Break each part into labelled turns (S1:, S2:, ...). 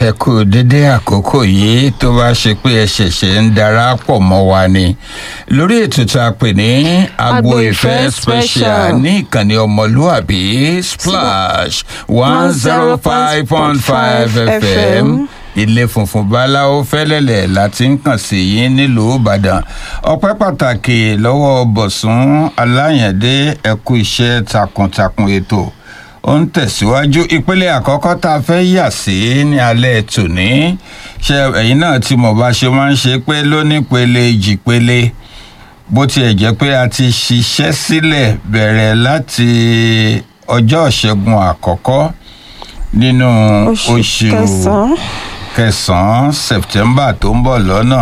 S1: ẹ kú dédé àkókò yìí tó bá ṣe pé ẹ ṣẹ̀ṣẹ̀ ń darapọ̀ mọ́ wa ni lórí ètò tá a pè ní agbo ìfẹ́ special ní ìkànnì ọmọlúàbí splash one zero five point five fm ilé funfun báláwo fẹ́lẹ́lẹ̀ láti ń kàn sí yín nílùú ìbàdàn ọpẹ́ pàtàkì lọ́wọ́ bọ̀sùn aláyẹ̀dé ẹ̀kú iṣẹ́ takuntakun ètò ó ń tẹ̀síwájú ìpele àkọ́kọ́ tá a fẹ́ yà sí ní alẹ́ tòní ṣe ẹ̀yin náà tí mo bá ṣe máa ń ṣe pé lónípele jìpele bó tiẹ̀ jẹ́ pé a ti ṣiṣẹ́ sílẹ̀ bẹ̀rẹ̀ láti ọjọ́ ìṣẹ́gun àkọ́kọ́ nínú oṣù kẹsàn-án september tó ń bọ̀ lọ́nà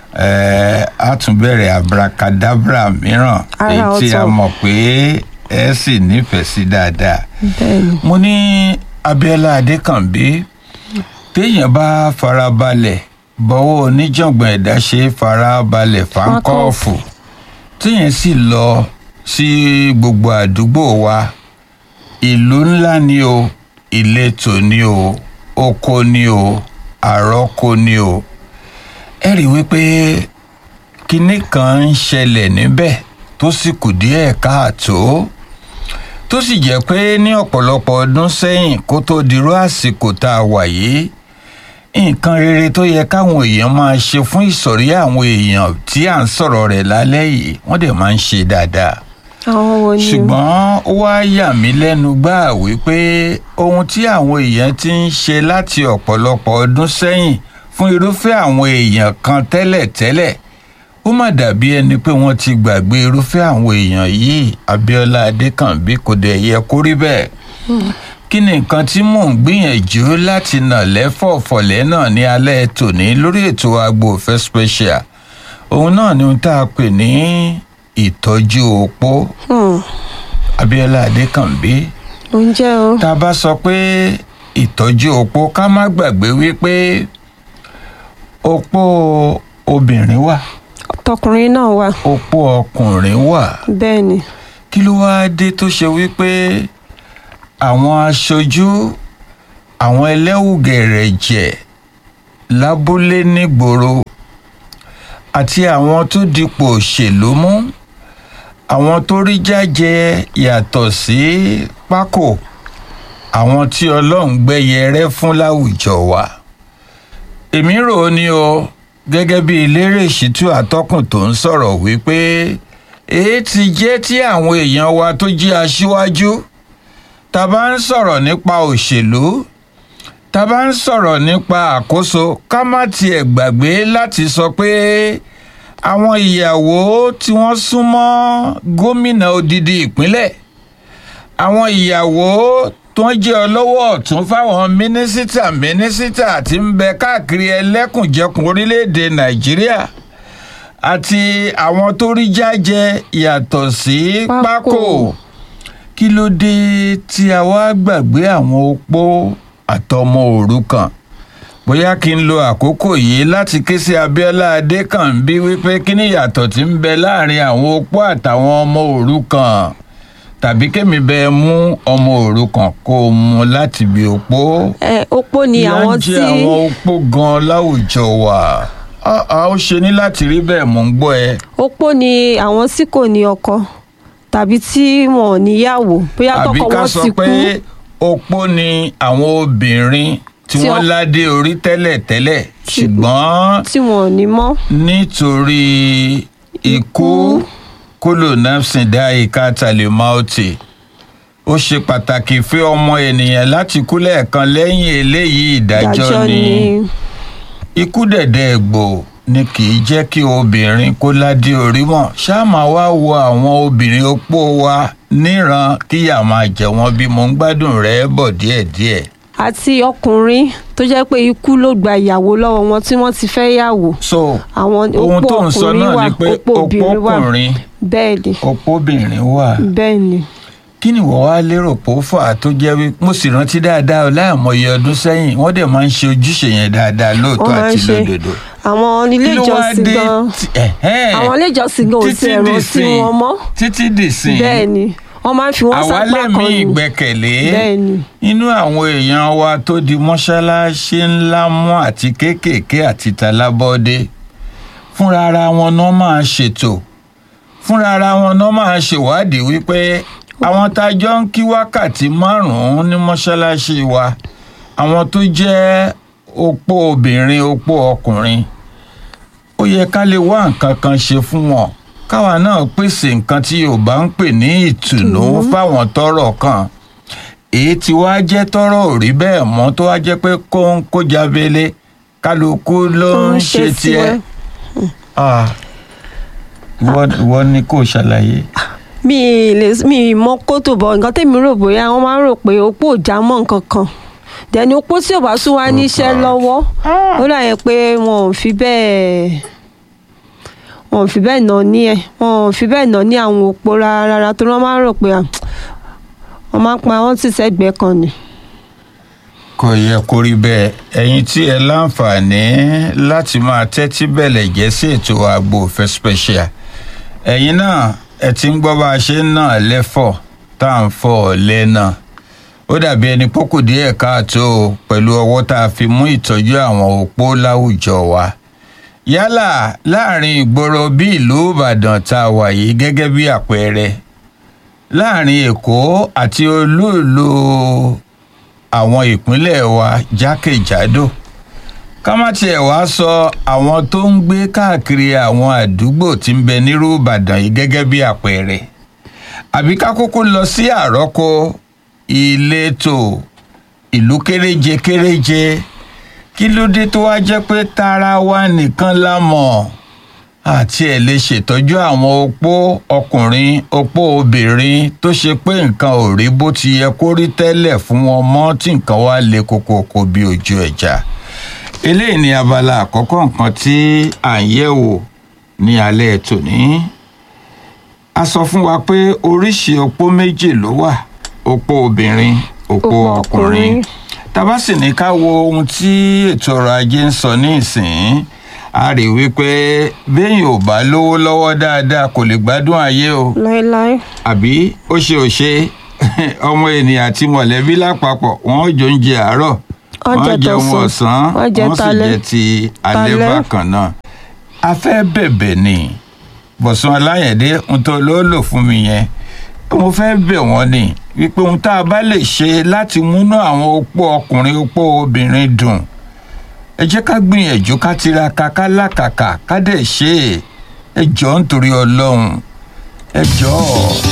S1: a tún bẹ̀rẹ̀ abracadabra mìíràn èyí tí a mọ̀ pé ẹ sì nífẹ̀ẹ́ sí dáadáa. mo ní abiola adékànbí téèyàn bá farabalẹ̀ bọ́wọ́ oníjàngbọ̀n ẹ̀dá ṣe farabalẹ̀ fáńkọ́ọ̀fù téèyàn sì lọ sí gbogbo àdúgbò wa ìlú ńlá ni o ìletò ni o oko ni o àrọ́kọ ni o ẹ rí wípé kinní kan ń ṣẹlẹ̀ níbẹ̀ tó sì kù díẹ̀ káàtó tó sì jẹ́ pé ní ọ̀pọ̀lọpọ̀ ọdún sẹ́yìn kó tó dirú àsìkò tá a wà yìí nǹkan rere tó yẹ káwọn èèyàn máa ṣe fún ìsọ̀rí àwọn èèyàn tí à ń sọ̀rọ̀ rẹ̀ lálẹ́ yìí wọ́n dẹ̀ máa ń ṣe dáadáa
S2: àwọn wo ni o.
S1: ṣùgbọ́n ó wá yà mí lẹ́nu gbáà wípé ohun tí àwọn èèyàn ti ń ṣe láti ọ̀pọ̀lọpọ̀ ọdún sẹ́yìn fún irúfẹ́ àwọn èèyàn kan tẹ́lẹ̀tẹ́lẹ̀ ó mà dàbí ẹni pé wọ́n ti gbàgbé irúfẹ́ àwọn èèyàn yìí abiola adékànbí kò dẹ̀ yẹ kó rí bẹ́ẹ̀ kí ni nǹkan tí mò ń gbìyànjú láti nà lẹ́fọ̀ọ̀fọ̀lẹ́ náà ní alẹ́ tòní lórí ètò agbo òfẹ́ special òun náà ni ohun tá a pè ní ìtọ́jú opó abiola adékànbí
S2: oúnjẹ o.
S1: tá a bá sọ pé ìtọ́jú opó ká má gbàgbé wípé opó obìnrin wà
S2: tọkùnrin náà wà.
S1: opó ọkùnrin wà
S2: bẹ́ẹ̀ ni.
S1: kí ló wáá dé tó ṣe wípé àwọn aṣojú àwọn ẹlẹ́wùgẹ̀rẹ̀jẹ̀ lábúlé nígboro àti àwọn tó dipò òṣèlú mú àwọn tó rí jájẹ yàtọ̀ sí pákó àwọn tí ọlọ́run gbẹ́yẹ rẹ́ fún láwùjọ wa èmi rò ó ní o gẹ́gẹ́ bí eléré ìṣítú àtọ́kùn tó ń sọ̀rọ̀ wípé èé ti jẹ́ tí àwọn èèyàn wa tó jí aṣíwájú tá a bá ń sọ̀rọ̀ nípa òṣèlú tá a bá ń sọ̀rọ̀ nípa àkóso ká má tiẹ̀ gbàgbé láti sọ pé àwọn ìyàwó tí wọ́n súnmọ́ gómìnà odidi ìpínlẹ̀ àwọn ìyàwó tó ń jẹ́ ọlọ́wọ́ ọ̀tún fáwọn mínísítà mínísítà tí ń bẹ káàkiri ẹlẹ́kùnjẹkùn orílẹ̀-èdè nàìjíríà àti àwọn tó rí jájẹ yàtọ̀ sí pákó kí ló dé tí a wá gbàgbé àwọn opó àtọmọ òrukàn bóyá kí n lo àkókò yìí láti ké sí abiola adékànbí wípé kí ni ìyàtọ̀ tí ń bẹ láàrin àwọn opó àtàwọn ọmọ òrukàn tàbí kémi bẹ mú ọmọ òrukàn kó o mú láti bí opó.
S2: ẹ opó ni àwọn tí.
S1: ìyá ń jẹ àwọn opó gan láwùjọ wa a ó ṣe ní láti rí bẹ́ẹ̀ mò ń gbọ́ ẹ.
S2: opó ni àwọn tí kò ní ọkọ tàbí tí wọn ò níyàwó bóyá
S1: àbí
S2: tọkọ
S1: ká
S2: wọn
S1: sọ
S2: ti kú.
S1: pé opó ni àwọn obìnrin tí
S2: Tí
S1: wọ́n
S2: ọ-
S1: ládé orí tẹ́lẹ̀tẹ́lẹ̀ ṣùgbọ́n
S2: tí wọn ò ní mọ́.
S1: nítorí ikú kúlò nafsin dá ìka talimauti ó ṣe pàtàkì fún ọmọ ènìyàn láti kú lẹ́ẹ̀kan lẹ́yìn eléyìí ìdájọ́ ni ikú dẹ̀dẹ̀ ẹ̀gbò ni kì í jẹ́ kí obìnrin kó ládé orí mọ̀ ṣáà máa wá wo àwọn obìnrin opó wa níran kíyà máa jẹ wọn bí mo ń gbádùn rẹ̀ bọ̀ díẹ̀díẹ̀.
S2: àti ọkùnrin tó jẹ́ pé ikú ló gba ìyàwó lọ́wọ́ wọn tí wọ́n ti fẹ́ yàwó.
S1: so
S2: àwọn
S1: ohun
S2: opó
S1: tó ń sọ
S2: ọkùnrin
S1: náà
S2: wà
S1: ni pé
S2: opó obìnrin wà
S1: opókùnrin
S2: bẹ́ẹ̀ ni
S1: opóbìnrin wà.
S2: bẹ́ẹ̀ ni.
S1: kí ni wọ́n wá lérò pé ó fà á tó jẹ́ wí mo sì rántí dáadáa láìmọye ọdún sẹ́yìn wọ́n dẹ̀ máa ń ṣe ojúṣe yẹn dáadáa lóòótọ́
S2: wọ́n máa ń
S1: àti
S2: ṣe
S1: lódodo.
S2: àwọn ilé
S1: Kí ló wá
S2: ìjọsìn
S1: dé
S2: gan
S1: tí- ẹ̀hẹ́n,
S2: àwọn ilé ìjọsìn gan ò
S1: títí
S2: sí ẹ̀rọ sí
S1: dìsìn-
S2: wọn mọ́
S1: títí dìsìn
S2: bẹ́ẹ̀ ni wọ́n máa ń fi wọ́n
S1: àwa
S2: sápá
S1: lẹ́mí
S2: kan ni
S1: ìgbẹ́kẹ̀lé
S2: bẹ́ẹ̀ ni
S1: inú àwọn èèyàn wa tó di mọ́ṣáláṣí ńlá mọ́ àti kéékèèké àti talábọ́dé fúnra ara wọn náà máa ṣètò fúnra ara wọn náà máa ṣèwádìí wípé àwọn tá a jọ ń kí wákàtí márùn-ún ní mọ́ṣáláṣí wa àwọn tó jẹ́ opó obìnrin opó ọkùnrin ó yẹ ká lè wá nǹkan kan ṣe fún wọn káwa náà pèsè nǹkan tí yorùbá ń pè ní ìtùnú fáwọn tọ́rọ̀ kàn èyí tí wàá jẹ́ tọ́rọ̀ ò rí bẹ́ẹ̀ mọ́ tó wàá jẹ́ pé kó ń kó jábélé kálukú ló ń ṣe tiẹ̀ Ah, ìwọ ìwọ ni kò ṣàlàyé.
S2: mi ì lè mi ì mọ kótó bọ nǹkan tèmi rò bóyá wọ́n máa ń rò pé opó ò já mọ́ nǹkan kan dẹni opó tí ò bá tún wá níṣẹ́
S1: God.
S2: lọ́wọ́ ó dà yẹn pé wọn ò fi bẹ́ẹ̀ wọn ò fi bẹ́ẹ̀ nà ní ẹ̀ wọn ò fi bẹ́ẹ̀ nà ní àwọn opó rárá rárá torí wọ́n máa ń rò pé à, wọ́n máa ń pa wọ́n sì sẹ́gbẹ̀ẹ́ kan ni.
S1: kò yẹ kó rí bẹ́ẹ̀ ẹ̀yin tí ẹ láǹfààní láti máa tẹ́tí bẹ̀lẹ̀ jẹ́ sí ètò àgbo òfẹ́ special ẹ̀yin náà ẹ ti ń gbọ́ bá a ṣe ń nà lẹ́fọ̀ tá à ń fọ̀ ọ̀lẹ́ náà ó dàbí ẹni pókù díẹ̀ káàtó o pẹ̀lú ọwọ́ tá a fi mú ìtọ́jú àwọn opó láwùjọ wa yálà láàrin ìgboro bí ìlú ìbàdàn tá a wà yìí gẹ́gẹ́ bí àpẹẹrẹ láàrin èkó àti olúùlú àwọn ìpínlẹ̀ wa jákèjádò ká má tiẹ̀ wá sọ àwọn tó ń gbé káàkiri àwọn àdúgbò tí ń bẹ nírú ìbàdàn yìí gẹ́gẹ́ bí àpẹẹrẹ àbí ká kúkú lọ sí àrọ́kọ ìletò ìlú kéréje kéréje kí ló dé tó wá jẹ́ pé tara wa nìkan la mọ̀ àti ẹ̀ lè ṣètọ́jú àwọn opó ọkùnrin opó obìnrin tó ṣe pé nǹkan ò rí bó ti yẹ kó rí tẹ́lẹ̀ fún wọn mọ́ tí nǹkan wá le koko bí ojú ẹja eléyìí ni abala àkọ́kọ́ nǹkan tí à ń yẹ̀ wò ní alẹ́ tòní a sọ fún wa pé oríṣi opó méjì ló wà opó obìnrin opó
S2: Opó
S1: ọkùnrin
S2: ọkùnrin.
S1: tábà sì ní ká wo ohun tí ètò ọrọ̀ ajé ń sọ ní ìsìn a rí wípé béèyàn ò bá lówó lọ́wọ́ dáadáa kò lè gbádùn ayé o
S2: láéláé
S1: àbí ó ṣe ò ṣe ọmọ ènìyàn àti mọ̀lẹ́bí lápapọ̀ wọ́n ó jọ oúnjẹ àárọ̀
S2: Wọ́n
S1: wọ́n
S2: jẹ
S1: jẹun
S2: tọ̀sán,
S1: ọ̀sán
S2: wọ́n jẹ
S1: wọ́n sì
S2: talẹ́.
S1: jẹ ti alẹ́
S2: Talẹ́.
S1: bákan náà a fẹ́ bẹ̀bẹ̀ ni bọ̀sùn aláyẹ̀dé ohun tó ló lò fún mi yẹn mo fẹ́ bẹ̀ wọ́n ni wípé ohun tá a bá lè ṣe láti múnú àwọn opó ọkùnrin opó obìnrin dùn ẹ jẹ́ ká gbìyànjú ká tiraka ká làkàkà ká dẹ̀ ṣe é ẹ jọ̀ọ́ nítorí ọlọ́run ẹ jọ̀ọ́